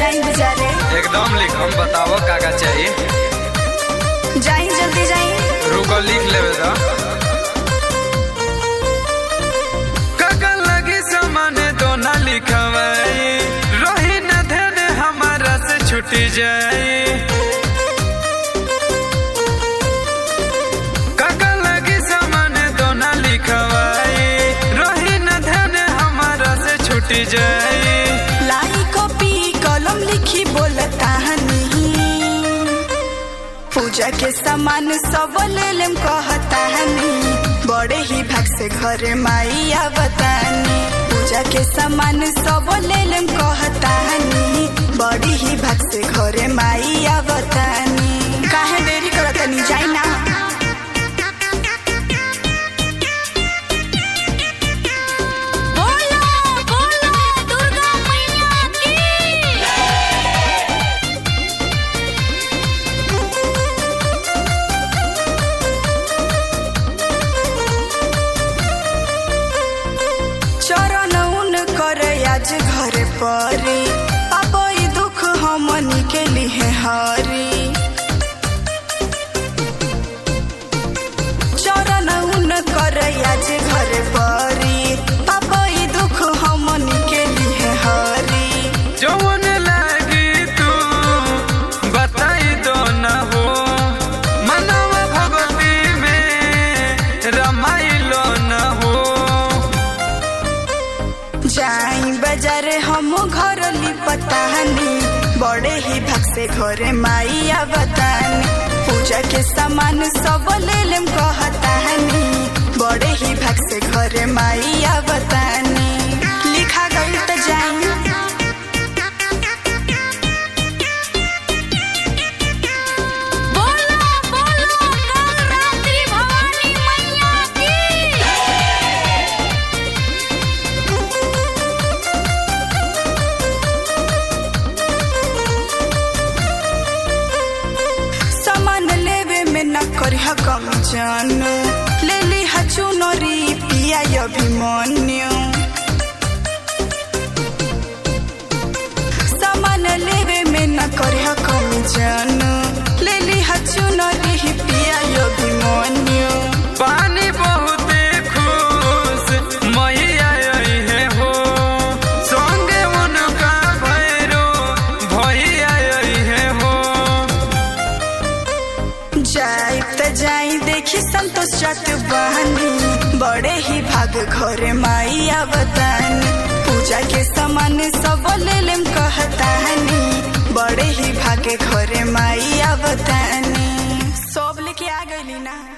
जाई बेचारे एकदम लिख हम बताओ का का चाहिए जाई जल्दी जाई रुको लिख लेवे तो काका लगी सामान दो ना लिखवाई रही न ध्यान हमारा से छुटी जाए काका लगी सामान दो ना लिखवाई रही न ध्यान हमारा से छुटी जाए लाई कॉपी कलम लिखी बोलता नहीं पूजा के सामान सब ले लेम कहता नहीं बड़े ही भाग से घरे माई आवतानी पूजा के सामान सब ले लेम कहता नहीं बड़ी ही भाग से घरे माई आवतानी काहे देरी करतनी जाई ना बोलो बोलो दुर्गा मैया की चरण उन करे आज घरे परी अब ई दुख हमनी के लिए हरी चरण उन करे आज घरे परी अब ई दुख हमनी के लिए हरी जौन लागी तू बताई दो न हो मनव भगवती में रमाइलो न हो जाई बाजार हम घर लिपतानी बड़े ही भाग से घरे माई आवतानी पूजा के सामान सब ले लेम कहतानी बड़े ही भाग से घरे माई आवतानी लिखा गई तो जाई बोलो बोलो गौरात्री भवानी मैया की सामान लेवे में न करिह कम जान ले ली चुनरी पिया अभिमन्यु सामान लेवे में न करिह कम जान ले ली चुनरी पिया अभिमन्यु पानी बहुत खुश मैया आई है हो संगे उनका भैरो भैया आई है हो जाई त जाई देखी संतोष चट बहानी बड़े ही भाग घरे माई आवतानी पूजा के सामान सब ले लेम कहतानी बड़े ही भागे घरे माई आवतानी सब लेके आ गईली ना